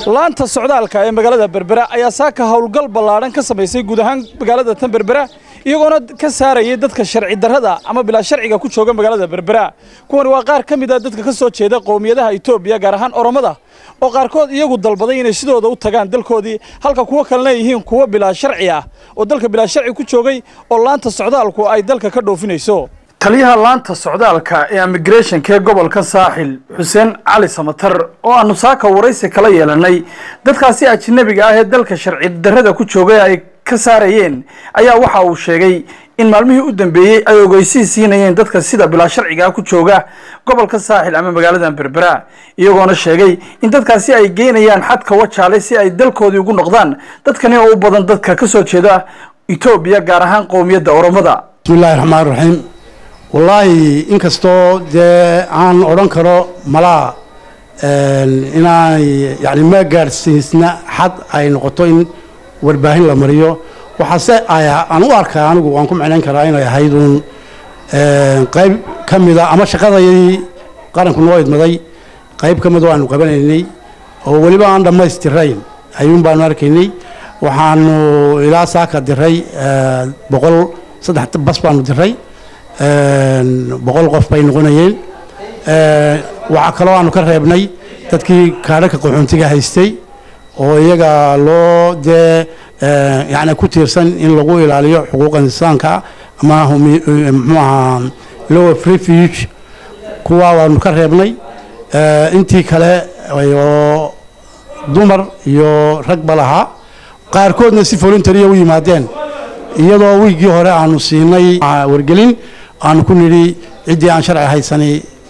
laanta socdaalka ee magaalada berbera ayaa saaka howlgal ballaadhan ka samaysay guud ahaan magaalada tan berbera iyagoona ka saarayay dadka sharci darrada ama bilaa sharciga ku jooga magaalada berbera kuwani waa qaar ka mid a dadka ka soo jeeda qowmiyadaha etoobiya gaar ahaan oromada oo qaarkood iyagu dalbaday inay sidooda u tagaan dalkoodii halka kuwo kalena yihiin kuwo bilaa sharci ah oo dalka bilaa sharci ku joogay oo laanta socdaalku ay dalka ka dhoofinayso taliyaha laanta socdaalka ee immigrationka ee gobolka saaxil xuseen cali samatar oo aanu saaka waraysi kala yeelanay dadkaasi ajnabiga ah ee dalka sharci darrada ku joogay ay ka saarayeen ayaa waxa uu sheegay in maalmihii u dambeeyey ay ogeysiis siinayeen dadka sida bilaa sharciga ah ku jooga gobolka saaxil ama magaalada berbera iyagoona sheegay in dadkaasi ay geynayaan xadka wajaale si ay dalkoodii ugu noqdaan dadkani oo u badan dadka ka soo jeeda etoobiya gaar ahaan qowmiyadda oromada bismillahi raxmaan raxiim wallaahi inkastoo dee aan odhan karo malaa inaanay yani ma gaadhsiisna xad ay noqoto in warbaahin la mariyo waxaase aan u arkaa anigu waan ku micnayn karaa inay ahayd uun qayb ka mida ama shaqadayadii qaranku noo idmaday qayb ka mid oo aanu qabanaynay oo weliba aan dhammaystirayn ayuun baanu arkaynay waxaanu ilaa saaka diray boqol saddex bas baanu diray boqol qof bay noqonayeen waxaa kaloo aanu ka reebnay dadkii kaadhaka qaxoontiga haystay oo iyaga loo dee yani ku tiirsan in lagu ilaaliyo xuquuqa insaanka ama muxuu ahaa law of refuge kuwa waanu ka reebnay intii kale oo dumar iyo ragba lahaa qaarkoodna si voluntaria u yimaadeen iyadoo wiiggii hore aanu siinay wargelin aanu ku nidhi ciddii aan sharci haysani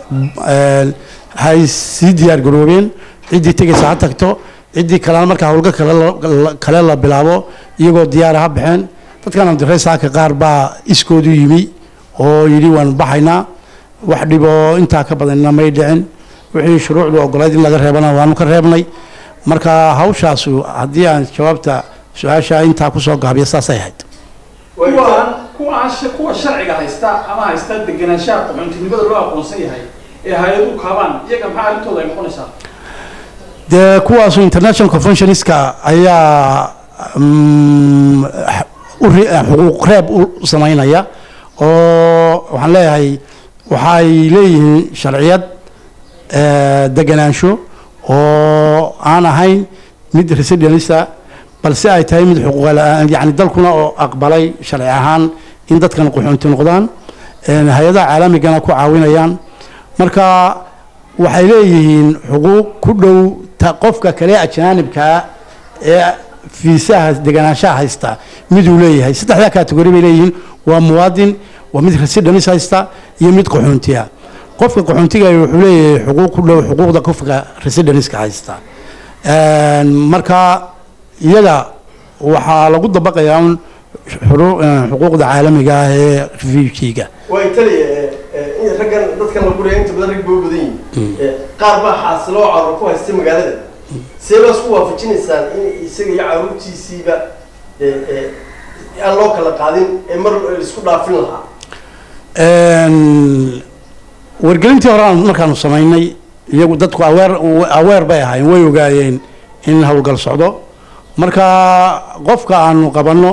hay sii diyaar garoobeen ciddii tegaysa ha tagto ciddii kalena markaa howlgal kale la bilaabo iyagoo diyaara ha baxeen dadkaanu diray saaka qaar baa iskoodu yimi oo yidhi waanu baxaynaa wax dhiboo intaa ka badanna may dhicin wixii shuruucdu ogolayd in laga reebana waanu ka reebnay marka hawshaasu haddii aan jawaabta su-aasha intaa kusoo gaabiyo saasay ahayd kuwa sharciga haysta ama haysta degenaanshaha qaxoontinimada loo aqoonsan yahay ee hay-adu kaabaan iyaga maxaa arrintooda ay noqonaysaa dee kuwaasu international conventionska ayaa xuquuq reeb u samaynaya oo waxaan leeyahay waxay leeyihiin sharciyad deganaansho oo aan ahayn mid residenista balse ay tahay mid xuquuq yani dalkuna oo aqbalay sharci ahaan in dadkan qaxoonti noqdaan hay-adaha caalamigana ku caawinayaan marka waxay leeyihiin xuquuq ku dhow qofka kale ajaanibkaa ee fiisaha deganaanshaha haysta miduu leeyahay saddexdaa kategori bay leeyihiin waa muwaadin waa mid residence haysta iyo mid qaxoontiya qofka qaxoontiga wuxuu leeyahay xuquuq ku dhow xuquuqda qofka residenceka haysta marka iyaga waxaa lagu dabaqayaa un xuquuqda caalamiga ah ee refugiga way taliya raggan dadkan la guraya inta badan rag baa badan yihin qaar baa xaasiloo carruur ku haysta magaalada see baa isku waafajinaysaan in isaga iyo carruurtiisiiba aan loo kala qaadin ee mar laisku dhaafin lahaa wargelintii hore aan markaanu samaynay iyagu dadku aweer aweer bay ahaayeen way ogaayeen in howlgal socdo marka qofka aanu qabanno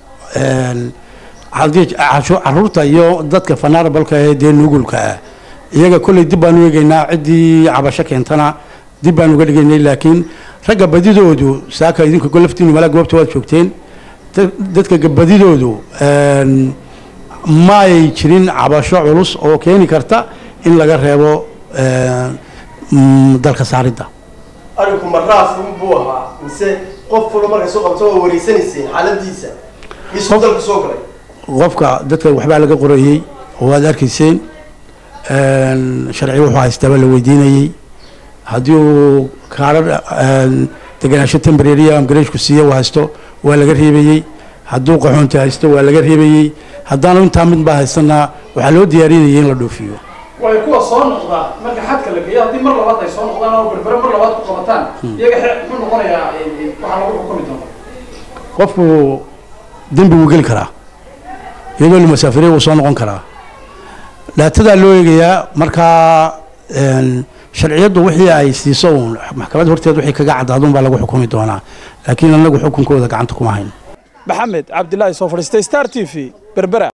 caruurta iyo dadka fanarabalka ee dee nugulka ah iyaga kolley dib baanu eegaynaa ciddii cabasho keentana dib baanu uga dhigaynay laakiin ragga badidoodu saaka idinku laftiinu malaa goobta waad joogteen dadka badidoodu maay jirin cabasho culus oo keeni karta in laga reebo dalka saaridda arinku maraaf buu ahaa mise qof walba markay soo qabto waa wareysanayseen xaaladiisa misuu dalka soo galay qofka dadka waxbaa laga qorayey oo waad arkayseen sharci wuxuu haystaaba la weydiinayey haddii uu kaadha deganaansho tembrariya amgareshku siiye uu haysto waa laga reebayey hadduu qaxoonti haysto waa laga reebayey haddaanu intaa mid baa haystana waxaa loo diyaarinayay in la dhoofiyo way kuwa soo noqda marka xadka la geeyo haddii mar labaad ay soo noqdaan oo berbere mar labaad ku qabataan iyaga muxuu noqonayaa waxaa lagu xukumi doona qofku dembi wuu geli karaa iyadoo la masaafiriya wuu soo noqon karaa dhaatadaa loo eegayaa markaa sharciyaddu wixii ay siiso uun maxkamad horteed wixii kaga cadaaduun baa lagu xukumi doonaa laakiin annagu xukunkooda gacanta kuma hayno maxamed cabdilaahi soo fadhiistay star t v berbera